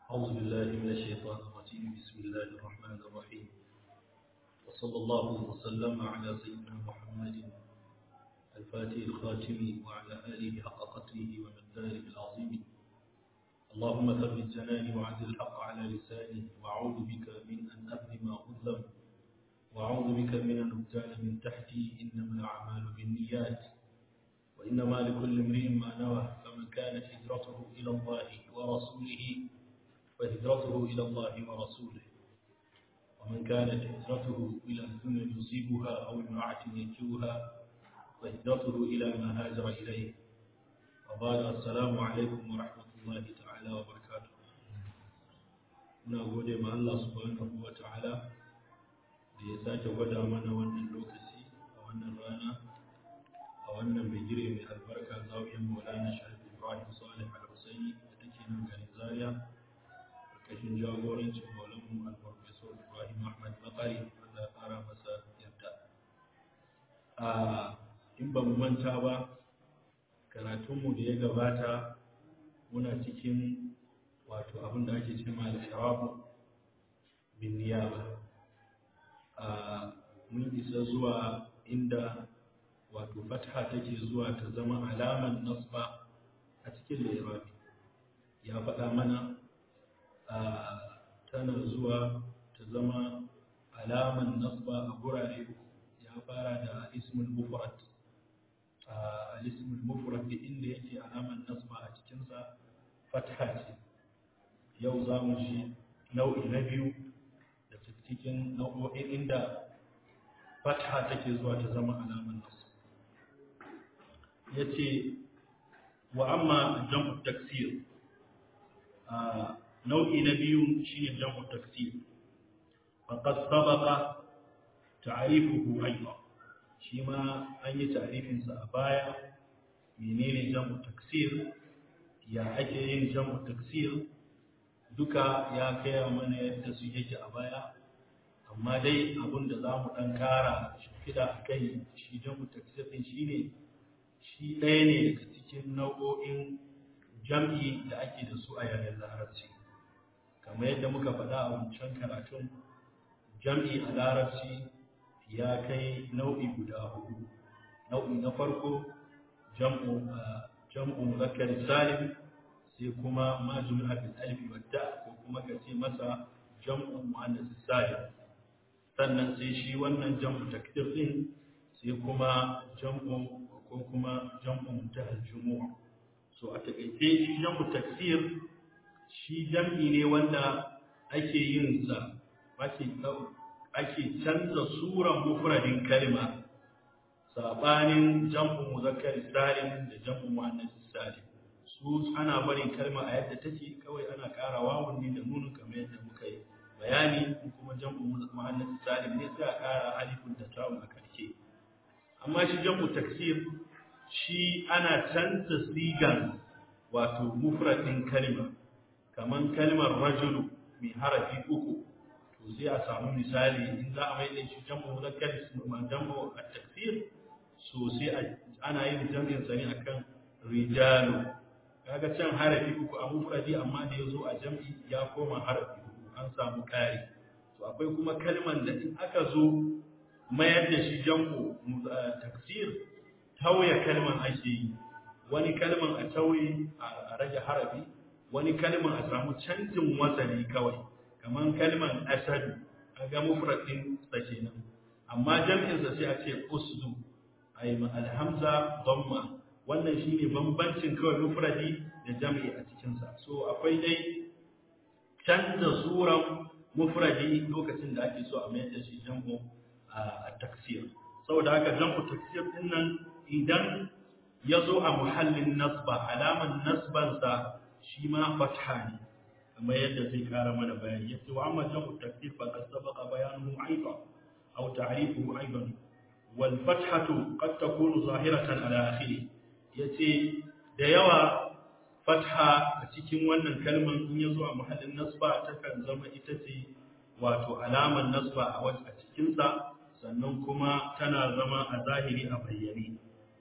أعوذ بالله من الشيطان الرجيم بسم الله الرحمن الرحيم وصلى الله وسلم على سيدنا محمد الفاتح الخاتم وعلى آله حق قدره ومقداره العظيم اللهم ثبت جناني وعدل الحق على لساني وأعوذ بك من أن أظلم أظلم وأعوذ بك من أن أبتال من تحتي إنما الأعمال بالنيات وإنما لكل امرئ ما نوى فمن كانت هجرته إلى الله ورسوله فهجرته إلى الله ورسوله ومن كانت هجرته إلى الدنيا يصيبها أو امرأة ينكوها فهجرته إلى ما هاجر إليه وبعد السلام عليكم ورحمة الله تعالى وبركاته muna gode ma Allah subhanahu wa ta'ala da ya sake gwada mana wannan lokaci a wannan rana a wannan bigire mai albarka zawiyar maulana sharif ibrahim salih al-husaini da take nan garin zaria karkashin jagorancin maulanmu al-professor ibrahim ahmad bakari wanda ya fara masa yarda a in ba mu manta ba karatunmu da ya gabata muna cikin wato abin da ake ce al-irabu bin niyaba mun isa zuwa inda wato fatha take zuwa ta zama alaman nasba a cikin lirabi ya faɗa mana tana zuwa ta zama alaman nasba a gurare uku ya fara da ismul mufrad al-ismul mufrad inda yake alaman nasba a cikinsa fatha ce yau za mu ji nau'i na biyu da cikin nau'o'in inda fatha take zuwa ta zama alaman nasba ya ce wa amma jam'u taksir nau'i na biyu shine jam'u taksir faqad sabaqa ta'rifuhu aidan shi ma an yi ta'rifin sa a baya menene jam'u taksir ya ake yin jam'u taksir duka ya kaya mana yadda su yake a baya amma dai abin da za mu ɗan ƙara shimfiɗa a kai shi jam'u taksir ɗin shi ne shi ɗaya ne daga cikin nau'o'in jam'i da ake da su a yaren larabci kamar yadda muka faɗa a wancan karatun jam'i a larabci ya kai nau'i guda hudu nau'i na farko jam'u jam'u muzakkar salim sai kuma ma jumi'a bil alif wa ta ko kuma ka ce masa jam'u muannas salim sannan sai shi wannan jam'u takdir din sai kuma jam'u ko kuma jam'u muntahal jumu'a so a takaice shi jam'u taksir shi jam'i ne wanda ake yin sa ake ake canza suran mufradin kalma sabanin jam'u muzakkar salim da jam'u muannas salim su ana barin kalma a yadda take kawai ana ƙara wawun ne da nunun kamar yadda muka yi bayani kuma jam'u muannas salim ne sai a ƙara alifun da ta'un a karshe amma shi jam'u taksir shi ana canza sigan wato mufradin kalma kaman kalmar rajulu mai harafi uku to sai a samu misali in za a mai da shi jam'u muzakkar jam'u at-taksir so sai ana yin jam'in sa ne akan rijalu kaga can harafi uku a mufradi amma da yazo a jam'i ya koma harafi uku an samu kari to akwai kuma kalman da in aka zo mayar da shi jam'u taksir tauye kalman ake yi wani kalman a tauye a rage harafi wani kalman a samu canjin wasali kawai kamar kalman asadu kaga mufradin sa kenan amma jam'in sa sai a ce usdu ay alhamza dhamma wannan shine bambancin kawai mufradi da jam'i a cikin sa so akwai dai canza suran mufradi lokacin da ake so a mayar da shi jam'u a taksir saboda haka jam'u taksir din nan idan ya zo a muhallin nasba alaman nasbansa shi ma fatha ne kamar yadda zai kara mana bayani yace wa amma jam'u taksir fa qad sabaqa bayanuhu aidan aw ta'rifuhu aidan wal fathatu qad takunu zahiratan ala akhirih yace da yawa fatha a cikin wannan kalman in ya zo a muhallin nasba takan zama ita ce wato alaman nasba a wajen a cikinsa sannan kuma tana zama a zahiri a bayyane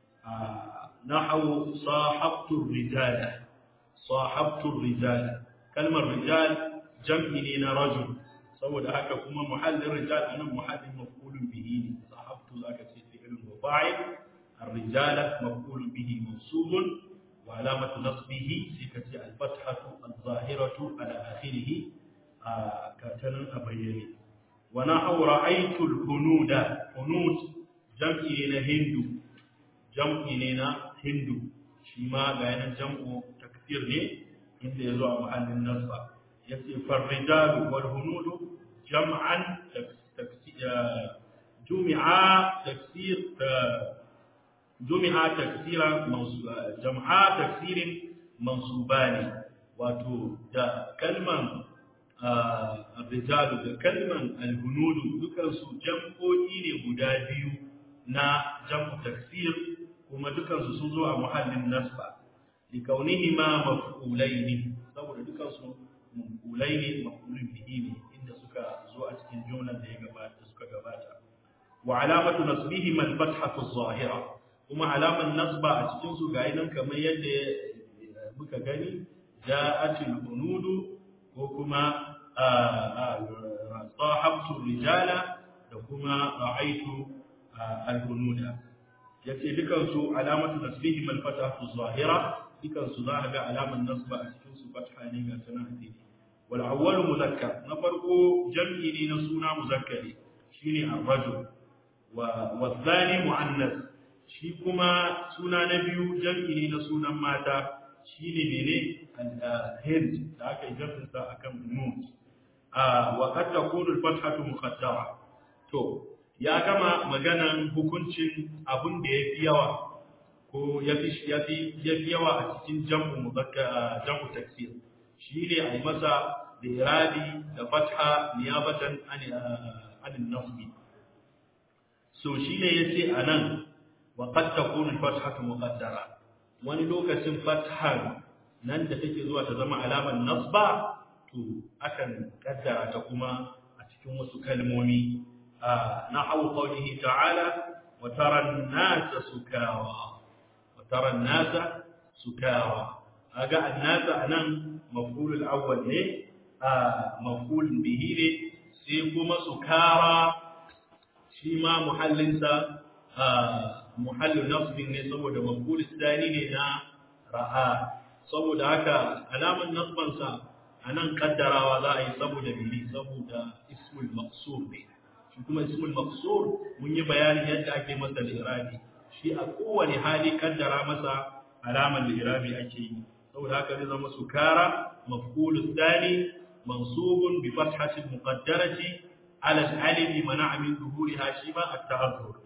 نحو صاحبت الرجال صاحبت الرجال kalmar rijal jam'i ne na rajul saboda haka kuma muhallin rijal anan muhallin maf'ulun bihi ne sahabtu zaka ce fi'lun wa fa'il ar-rijala maf'ulun bihi mansubun wa alamatu nasbihi sai ka ce al-fathatu az-zahiratu ala akhirih ka tanan a bayyane wa nahu ra'aytu al-hunuda hunud jam'i ne na hindu jam'i ne na hindu shi ma ga yanan jam'u takfir ne inda yazo a muhallin nasba yace farrijalu wal hunudu jam'an jumi'a taksir jumi'a taksira jam'a taksirin mansubani wato da kalman arrijalu da kalman alhunudu dukansu jam'o'i ne guda biyu na jam'u taksir kuma dukansu sun zo a muhallin nasba likaunihima maf'ulaini saboda dukansu maf'ulai ne maf'ulun bihi ne inda suka zo a cikin jumlar da ya gabata suka gabata wa alamatu nasbihima al-fathatu adh-dhahira kuma alaman nasba a cikin su ga nan kamar yadda muka gani ja'at al-unudu ko kuma sahabtu rijala da kuma ra'aytu al-unuda yace dukan su alamatu nasbihima al-fathatu adh-dhahira dukan su za ga alaman nasba a cikin su fatha ne ga tana hadisi والأول مذكر نفرقو جمعي نسونا مذكري شيني الرجل والثاني مؤنث shi kuma suna na biyu jam'i na sunan mata shine mene hind da aka yi jam'insa akan nun wa qad takunu al-fathatu muqaddara to ya gama maganan hukuncin abun da yafi yawa ko yafi yafi yafi yawa a cikin jam'u muzakkar jam'u taksir shi ne a yi masa da irabi da fatha niyabatan anin nasbi so shi ne ya ce a nan wa qad takunu fathatu muqaddara wani lokacin fathar nan da take zuwa ta zama alamar nasba to akan kaddara ta kuma a cikin wasu kalmomi na hawo qawlihi ta'ala wa tara an-nasa sukawa wa tara an-nasa sukawa aga an-nasa anan maf'ulul awwal ne a maf'ulun bihi ne sai kuma sukara shi ma muhallinsa muhallin nasbin ne saboda maf'ul tsani ne na ra'a saboda haka alaman nasbansa anan kaddarawa za a yi saboda bihi saboda ismul maqsur ne shi kuma ismul maqsur mun yi bayani yadda ake masa al-irabi shi a kowane hali kaddara masa alaman al-irabi ake yi saboda haka zai zama sukara maf'ul thani mansubun bi fathati muqaddarati ala al-alif mana'a min zuhuriha shiba at-ta'azzur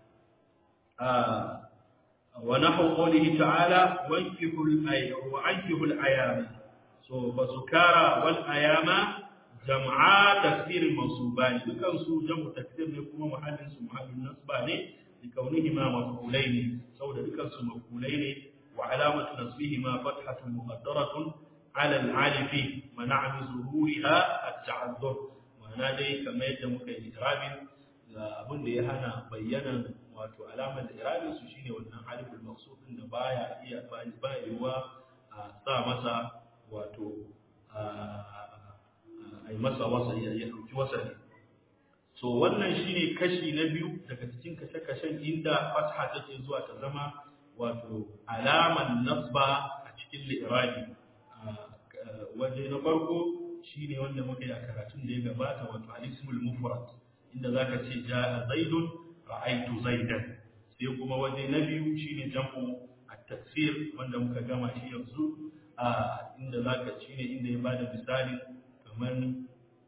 wa nahu qawlihi ta'ala wankihu al-ayama wa ankihu al-ayama so basukara wal ayama jam'a taksir mansubani dukan su jam'u taksir ne kuma muhallin su muhallin nasba ne likaunihima maf'ulaini saboda dukan su maf'ulai ne وعلامة نصبهما فتحة مقدرة على العالف منع من ظهورها التعذر ma'ana dai kamar yadda muka yi irabin ga abin da ya hana bayyanan wato alamar da irabin su shine wannan aliful maqsud din da baya iya ba yiwa a sa masa wato a yi masa wasa ya dauki wasa ne so wannan shine kashi na biyu daga cikin kashe-kashen inda fatha take zuwa ta zama wato alaman nasba a cikin li'irabi waje na farko shine wanda muka yi a karatun da ya gabata wato al-ismul mufrad inda zaka ce jaa zaidun ra'aytu zaidan sai kuma waje na biyu shine jam'u at-taksir wanda muka gama shi yanzu a inda zaka shine inda ya bada misali kaman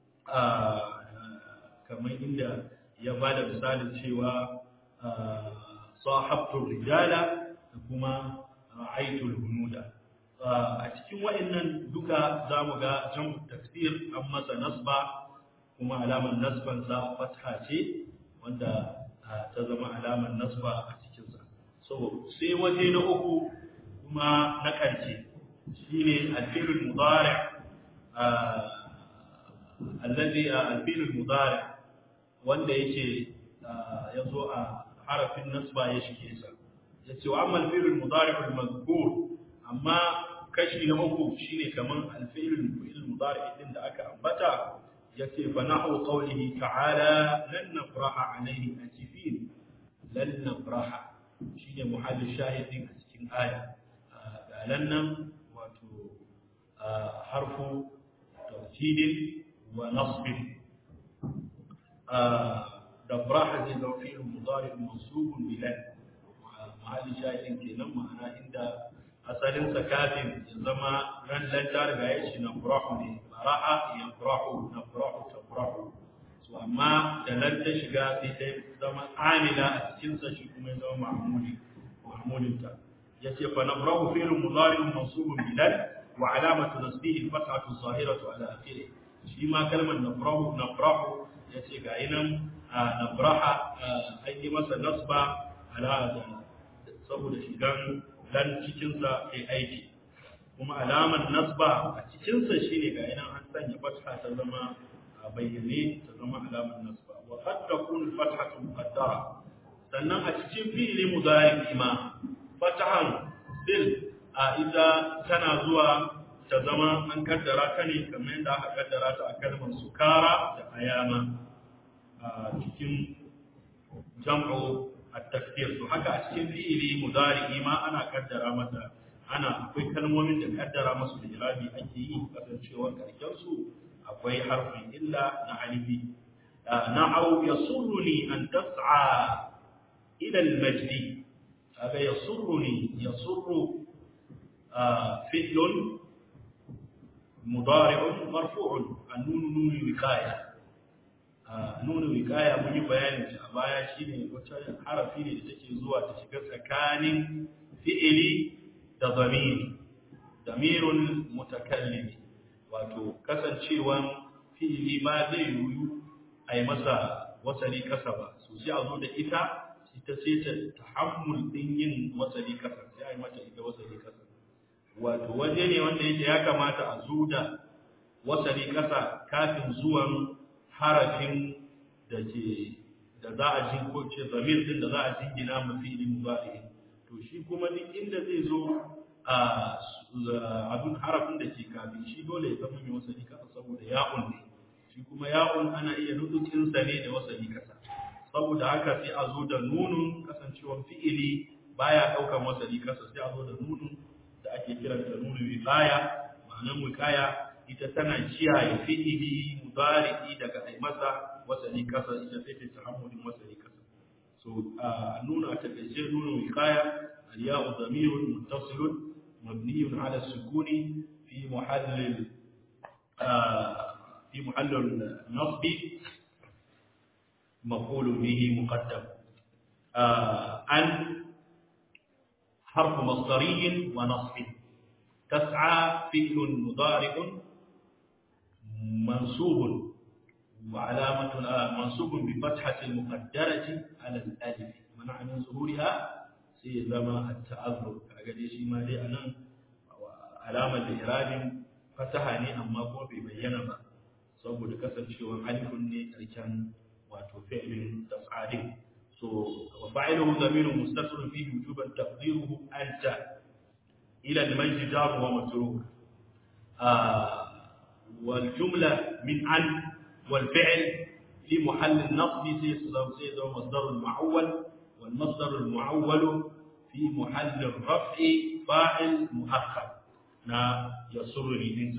kamar inda ya bada misalin cewa sahabtu rijala da kuma ra'aytul hunuda a cikin wayannan duka zamu ga jam'u taksir an masa nasba kuma alamar nasban sa fatha ce wanda ta zama alamar nasba a cikin sa so sai waje na uku kuma na karshe shine al-fi'l mudari' alladhi al-fi'l mudari' wanda yake yazo a harafin nasba ya shige sa yace wa amma al-fi'l al-mudari' al-mazkur amma kashi na uku shine kaman alfi'il fi'il mudari din da aka ambata yace fa nahu qawlihi ta'ala lan nafraha alayhi atifin lan nafraha shine muhallin shahidin a cikin aya galan nan wato harfu tawkidin wa nasbin dafraha zai zama fi'il mudari mansubun bilan mahallin shahidin kenan ma'ana inda asalin sa kafin ya zama ran lan ta riga ya shi nafrahu ne bara'a yafrahu nafrahu tafrahu so amma da lan ta shiga sai ta zama amila a cikin sa shi kuma ya zama ma'muli ma'mulin ta yace fa nafrahu fi'il mudari mansubun bilan wa alamatu nasbihi fathatu zahiratu ala akhirih shi ma kalmar nafrahu nafrahu yace ga yinan nafraha an yi masa nasba ala saboda shigan dan cikinsa kai aiki kuma alamar nasba a cikinsa shine ga yana an sanya fatha ta zama a bayyane ta zama alamar nasba wa qad takunu fathatu muqaddara sannan a cikin fi'ili mudari ma fatahan bil a ita tana zuwa ta zama an kaddara ta ne kamar yadda aka kaddara ta a kalmar sukara da ayama a cikin jam'u at-takfir to haka a cikin fi'ili mudari ma ana kaddara mata ana akwai kalmomin da kaddara masu da irabi ake yi kasancewar karken su akwai harfin illa na alifi na'u yasurruni an tas'a ila al-majd haka yasurruni yasurru fi'lun mudari'un marfu'un an-nun nun wiqaya nuna wikaya mun yi bayanin shi a baya shine wata harafi ne da take zuwa ta shiga tsakanin fi'ili da zamiri zamirun mutakallimi wato kasancewan fi'ili ba zai yiwu a yi masa wasali kasa ba so sai a zo da ita ita ce ta tahammul din yin wasali kasa sai a yi mata ita wasali kasa wato waje ne wanda yake ya kamata a zo da wasali kasa kafin zuwan harafin da ke da za a jin ko ce zamir din da za a jingina mu fi'li mudari to shi kuma duk inda zai zo a abin harafin da ke kafin shi dole ya zama mai wasali kasa saboda ya'un ne shi kuma ya'un ana iya nudukin sa ne da wasali kasa saboda haka sai a zo da nunun kasancewar fi'ili baya daukan wasali kasa sai a zo da nunun da ake kiranta nunun wiqaya ma'anar wiqaya ita tana kiyaye fi'ili mudari'i daga ai masa wasali kasa ita sai ta tahammulin wasali kasa so a nuna ta kace nuna wiqaya al-ya'u dhamirun muttasilun mabniyun ala sukuni fi muhall fi muhall an-nasb مفعول به مقدم عن حرف مصدري ونصب تسعى فعل مضارع منصوب وعلامة منصوب بفتحة المقدرة على الألف منع من ظهورها سيزما التعذر أجل شيء ما لي أنا علامة الإعراب فتحني أما هو ببين ما saboda kasancewar alifun ne karshen wato fi'lin tas'adin so wa fa'iluhu dhamirun mustatirun fihi wujuban taqdiruhu anta ila al-majdi jar wa matruk والجملة من عن والفعل في محل النصب سيد مصدر المعول والمصدر المعول في محل الرفع فاعل مؤخر نا يسرني انت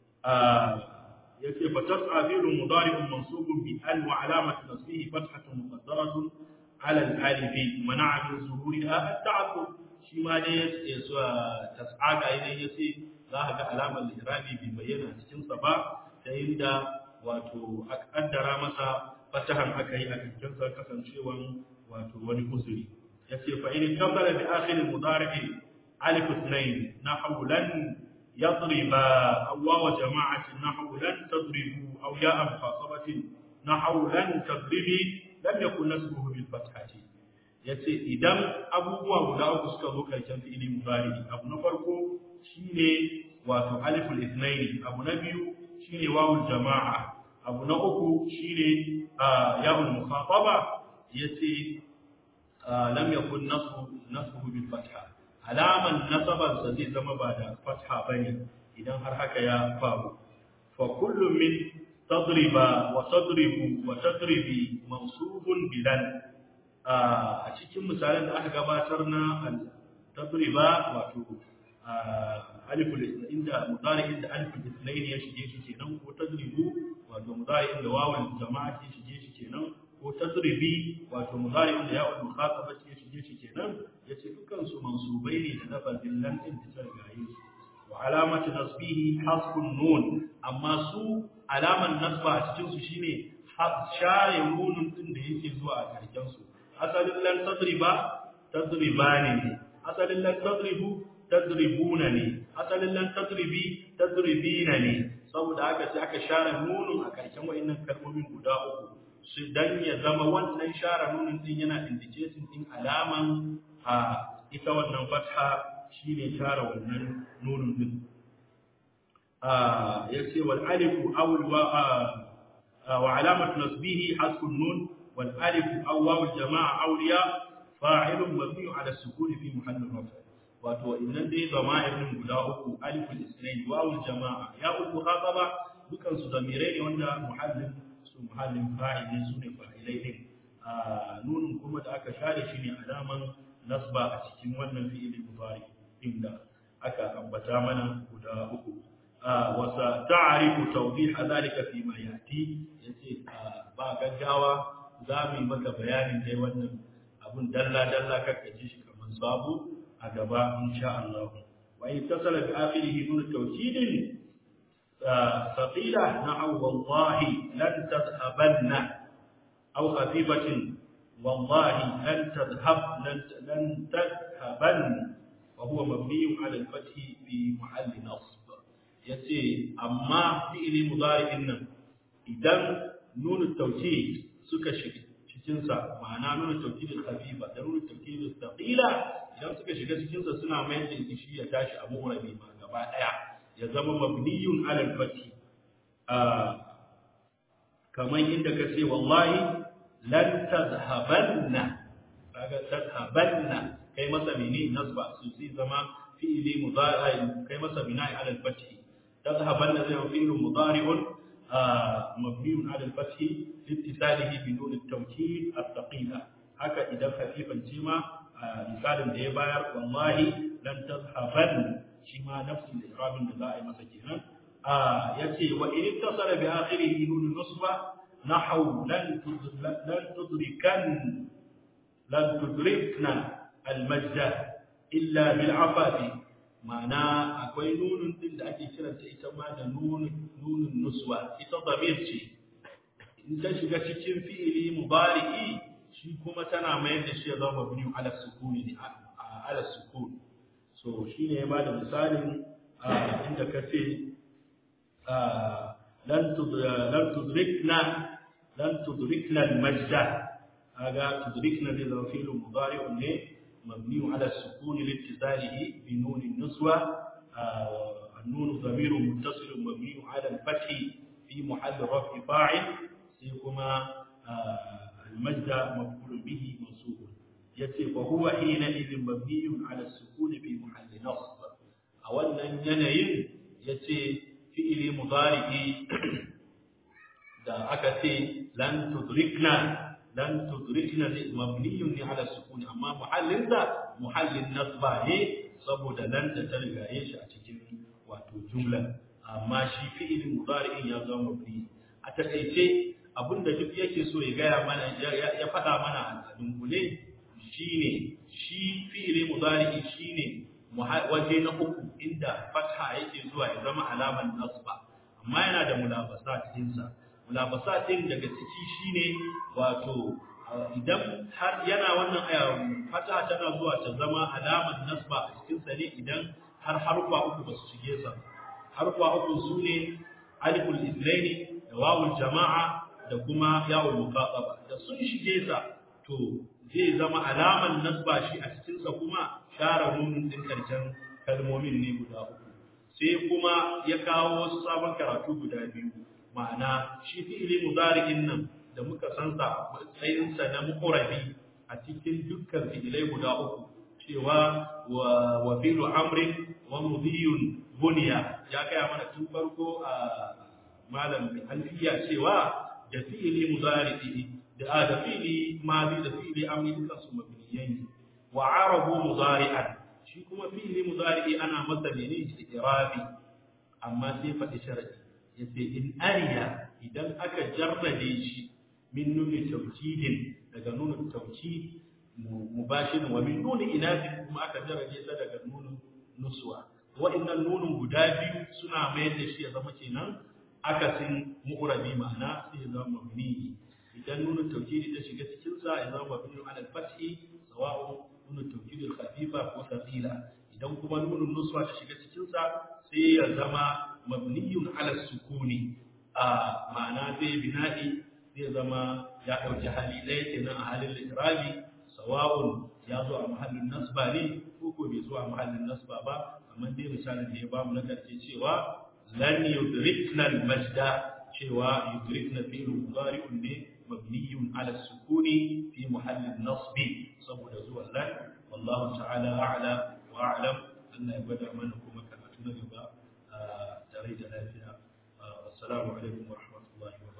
يكي فتسعى فعل مضارع منصوب بأن وعلامة نصبه فتحة مقدرة على الألف منع من ظهورها التعذر شما دي تسعى إذا يسي za a ga alamar lirabi bai bayyana cikinsa ba ta yadda wato aka kaddara masa fatahan aka yi a cikinsa kasancewan wato wani uzuri ya ce fa in kabbala bi akhir mudari alif ithnain nahwu lan yadriba aw wa jama'ati nahwu lan tadribu aw ya am khasabatin nahwu lan tadribi lam yakun nasbuhu bil fathati yace idan abubuwa guda uku suka zo karshen fi'ili mudari abu na farko shine wato aliful ithnaini abu na biyu shine wawul jama'a abu na uku shine ya'ul mukhataba yace lam yakun nasbu nasbuhu bil fatha alaman nasabansa zai zama ba da fatha bane idan har haka ya faru fa kullu min tadriba wa tadribu wa tadribi mansubun bilan a cikin misalan da aka gabatar na tadriba wato aliful inda mudari inda aliful ithnain ya shige shi kenan ko tadribu wato mudari inda wawul jama'a ya shige shi kenan ko tadribi wato mudari inda ya'ul mukhataba ya shige shi kenan yace dukkan su mansubai ne da lafazin lan din da gaye su wa alamatu nasbihi hasbun nun amma su alaman nasba a cikin su shine share nunun din da yake zuwa a karshen su asalin lan tadriba tadribani ne asalin lan tadribu tadribuna ne asalin lan tadribi tadribina ne saboda haka sai aka share nunun a karshen wayannan kalmomin guda uku su dan ya zama wannan share nunun din yana indicating din alaman a ita wannan fatha shine share wannan nunun din a yace wal alifu aw al wa wa alamat nasbihi hasbun nun wal alifu aw waw al jamaa awliya fa'ilun mabni ala sukun fi mahall raf'a wato idan dai zama'ir guda uku aliful isnain wawul jama'a ya'ul mukhataba dukan su damirai ne wanda muhallin su muhallin fa'il ne sune fa'ilai din a nunun kuma da aka share shi ne alaman nasba a cikin wannan fi'ili mudari inda aka ambata mana guda uku wa sa ta'rifu tawdih dhalika fi ma yati yace ba gaggawa za mu yi maka bayanin dai wannan abun dalla dalla kakka ji shi kaman sabo a gaba insha Allah wa in tasala bi akhirih nun tawkid thaqila na'u wallahi lan tadhhabanna aw khafifatin wallahi lan tadhhab lan lan tadhhaban wa huwa mabni 'ala al-fath bi mahall nasb yace amma fi'li mudari'in nan idan nun tawkid suka shiga cikin sa ma'ana nun tawkid khafifa da nun tawkid thaqila idan suka shiga cikinsa suna mayar da shi ya tashi abu rabi ma gaba daya ya zama mabniyun alal fati kamar inda ka ce wallahi lan tadhhabanna kaga tadhhabanna kai masa mene nasba su zai zama fi'ili mudari kai masa bina'i alal fati tadhhabanna zai zama fi'il mudari'un mabniyun alal fati litisalihi bi nun at-tawkid at-thaqila haka idan khafifan jima misalin da ya bayar wallahi lan tazhaban shi ma nafsin da irabin da za a yi masa kenan yace wa in ittasala bi akhirih nun nusba nahwu lan lan tudrikan lan tudrikna al majda illa bil afafi ma'ana akwai nunun din da ake kiranta ita ma da nunun nunun nuswa ita damir ce in ta shiga cikin fi'ili mubari'i shi kuma tana mayar da shi ya zama mabni ala sukuni ne ala sukun so shine ya bada misalin inda kace lan lan tudrikna lan tudrikna al-majda kaga tudrikna zai zama fi'l mudari'un ne mabni ala sukuni liittisalihi bi nun an-nuswa النون ضمير متصل مبني على الفتح في محل رفع فاعل سيكما المجد مفعول به منصوب yace fa huwa hina idin mabniyun ala sukun fi mahalli nasb a wannan yanayin yace fi'ili mudari'i da aka ce lan tudrikna lan tudrikna mabniyun ne ala sukun amma muhallin da muhallin nasba ne saboda lan da ta rigaye shi a cikin wato jumla amma shi fi'ilin mudari'in ya zama mabni a takaice abinda duk yake so ya gaya mana ya faɗa mana a dunkule shine shi fi'ili mudari'i shine waje na uku inda fatha yake zuwa ya zama alaman nasba amma yana da mulabasat ɗinsa mulabasat ɗin daga ciki shine wato idan har yana wannan fatha tana zuwa ta zama alaman nasba a cikin sa ne idan har harfa uku ba su shige sa harfa uku su ne aliful islaini da wawul jama'a da kuma yawon muqaddaba da sun shige sa to zai zama alaman nasba shi a cikin sa kuma share nunun din karshen kalmomin ne guda uku sai kuma ya kawo wasu sabon karatu guda biyu ma'ana shi fi'ili mudari'in nan da muka san sa matsayin sa na muqrabi a cikin dukkan fi'ilai guda uku cewa wa wa fi'lu amrin wa mudiyun bunya ya kai mana tun farko a malam alfiya cewa da fi'li mudari da da fi'li madi da fi'li amri dukan su mabniyan wa arabu mudari'an shi kuma fi'li mudari ana masa ne istirabi amma sai faɗi sharadi yace in ariya idan aka jarrade shi min nuni tawkidin daga nunin tawkid mubashirin wa min nuni inatin kuma aka jarrade sa daga nunin nuswa wa'annan nunin guda biyu suna mayar da shi ya zama kenan akasin mu'rabi ma'ana sai ya zama mabni idan nunin tawkidi ta shiga cikin sa ya zama mabni ala al-fathi sawa'u nunin tawkidi al-khafifa ko thaqila idan kuma nunin nuswa ta shiga cikin sa sai ya zama mabniyun ala sukuni a ma'ana zai bina'i zai zama ya dauki hali ɗaya kenan a halin litrabi sawa'un ya zo a mahallin nasba ne ko ko bai zo a mahallin nasba ba amma dai misalin da ya bamu na karshe cewa lan yudrikna al-majda cewa yudrikna fi'l mudari'un ne mabniyun ala sukuni fi mahallin nasbi saboda zuwa lan wallahu ta'ala a'la wa a'lam Allah ya gwada mana kuma karatu na gaba tare da lafiya assalamu alaikum wa rahmatullahi wa